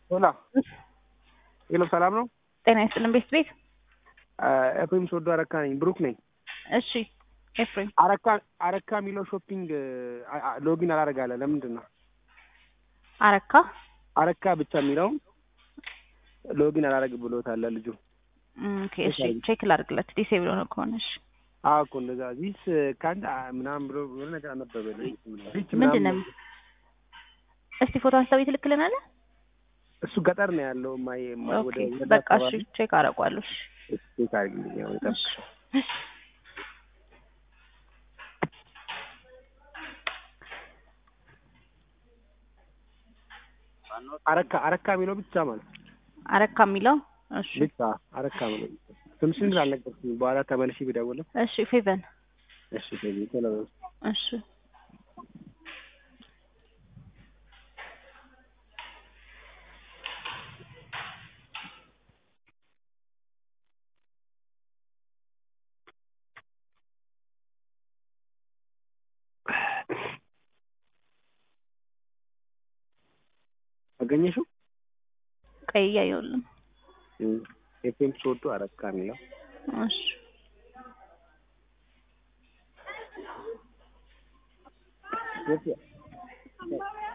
ሆላ ሄሎ፣ ሰላም ነው? ጤና ይስጥልን ቤት ቤት። ኤፍሬም ሶዶ አረካ ነኝ። ብሩክ ነኝ። እሺ ኤፍሬም አረካ አረካ የሚለው ሾፒንግ ሎጊን አላደርጋለ። ለምንድን ነው አረካ አረካ ብቻ የሚለው ሎጊን አላደርግ ብሎታል ልጁ። ኦኬ እሺ ቼክ ላድርግለት ዲሴብል ሆነ ከሆነ እሺ አዎ እኮ እንደዛ ዚስ ከአንድ ምናምን ብሎ የሆነ ነገር አነበበ። ምንድን ነው እስቲ ፎቶ አንስተው ትልክልናለህ? እሱ ገጠር ነው ያለው። ማይ ኦኬ በቃ እሺ ቼክ አደርገዋለሁ። እሺ ቼክ አድርግልኝ። ያው ይጠብቅ አረካ አረካ የሚለው ብቻ ማለት አረካ የሚለው እሺ ብቻ አረካ የሚለው ስምሽን አልነገርኩኝ። በኋላ ተመልሼ ብደውልም እሺ ፌቨን እሺ ፌቪ ቶሎ እሺ አገኘሽው? ቀይ እያየሁልን ኤፍኤም ሶዶ አረካ የሚለው እሺ የት